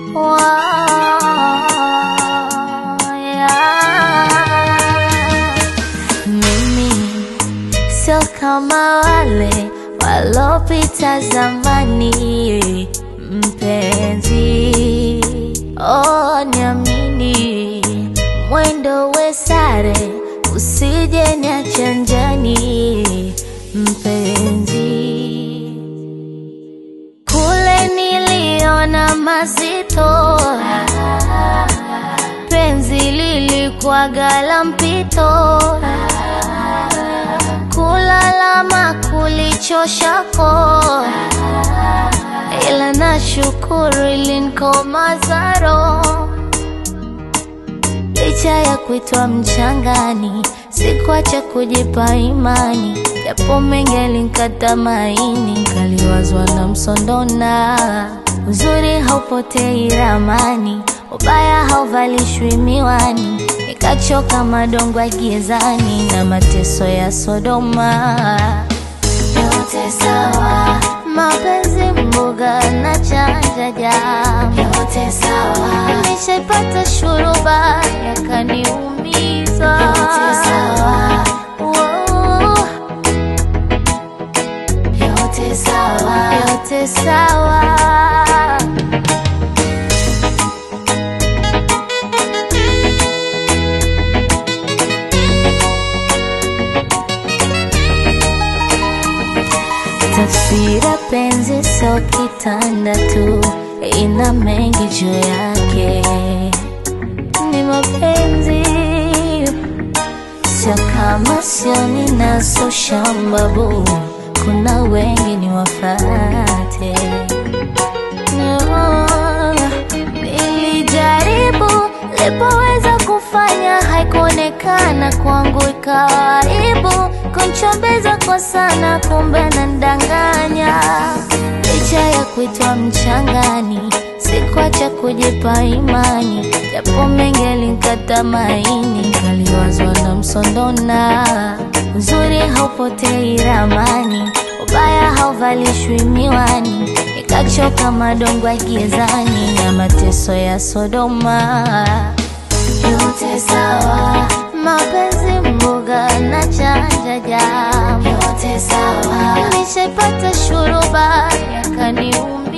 Mimi sio kama wale walopita zamani, mpenzi, oh, niamini, mwendo we sare, usije niache njiani, mpenzi. Kule niliona mazito, penzi lilikuwaga la mpito, kulalama kulichoshako, ila nashukuru ilinikomaza roho licha ya kuitwa mchangani, sikuacha kujipa imani, japo mengi yalinikata maini, nkaliwazwa na msondona. Uzuri haupotei ramani, ubaya hauvalishwi miwani, nikachoka madongo ya gizani na mateso ya Sodoma. Yote sawa, mapenzi mboga na chanja jam, yote sawa, nishaipata shuruba yakaniumiza, yote sawa, oh, yote sawa, yote sawa. Tafsira penzi sio kitanda tu, ina mengi juu yake. Ni mapenzi sio kama sio ninazo shambabu, kuna wengi ni wafate. No, nilijaribu lipoweza kufanya, haikuonekana kwangu, ikawa aibu kunchombeza kwa sana, kumbe nandanganya. Licha ya kuitwa mchangani, sikuacha kujipa imani, japo mengi yalinikata maini, kaliwazwa na msondona. Uzuri haupotei ramani, ubaya hauvalishwi miwani, nikachoka madongo ya gizani na mateso ya Sodoma. Yote sawa, mapenzi mboga na chanja jam, yote sawa, nishaipata shuruba yakaniuma